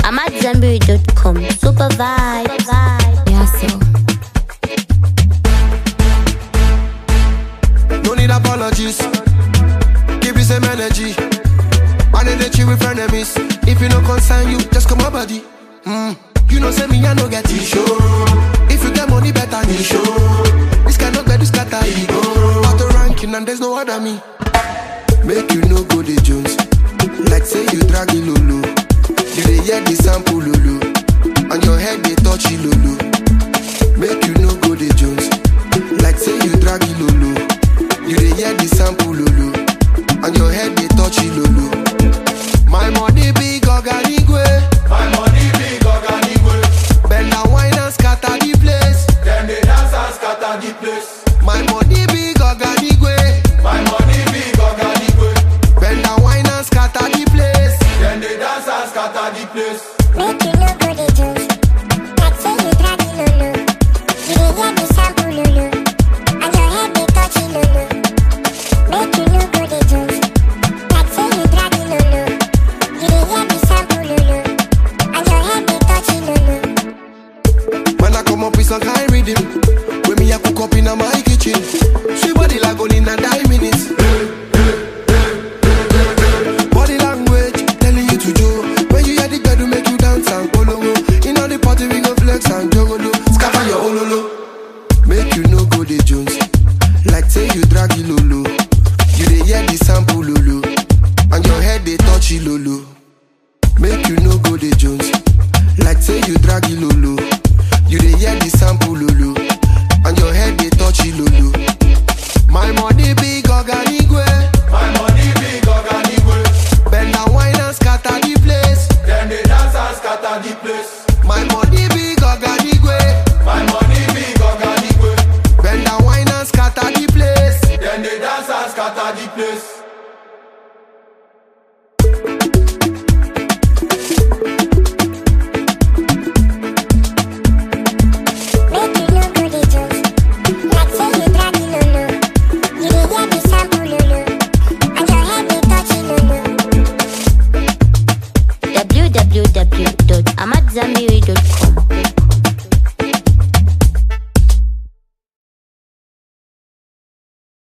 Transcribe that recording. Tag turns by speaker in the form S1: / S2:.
S1: I'm at Zenberry.com. Super vibe.
S2: Yeah, so.
S3: No need apologies. Give you some energy. I need to chill with enemies. If you no concern you, just come my body. Mm. You know, say me, I no get issue. If you get money, better me show. This cannot get this scatter ego. Out the ranking, and there's no other me. Make you no go the Jones. Like say you drag it lulu. You dey hear the sample lulu. On your head they touch it lulu. Make you no go the Jones. Like say you drag it lulu. You dey hear the sample lulu. On your head they touch it lulu. My money big organigwe.
S4: My money big organigwe.
S3: Bend and wine and scatter the place.
S4: Them they dance and scatter the place.
S3: My money big organigwe.
S4: My money big organigwe.
S3: Bend and wine and scatter the place.
S4: Them they dance and scatter the place.
S5: Make you no go the juice. Like say you drag it lulu. You dey hear the sample lulu. And your head they touch it lulu. Make you no go the juice. Like say you drag it lulu. You dey hear the sample lulu. And your head they touch it lulu.
S3: When I come up with some kind rhythm When me a cook up in my kitchen Sweet body like only in a nine minutes Body language telling you to do When you hear the girl to make you dance and polongo In all the party we go flex and jogolo Scatter your ololo Make you no go the Jones Like say you drag it lolo You dey hear the sample lolo And your head they touch it lolo Make you no go the Jones Like say you drag it lolo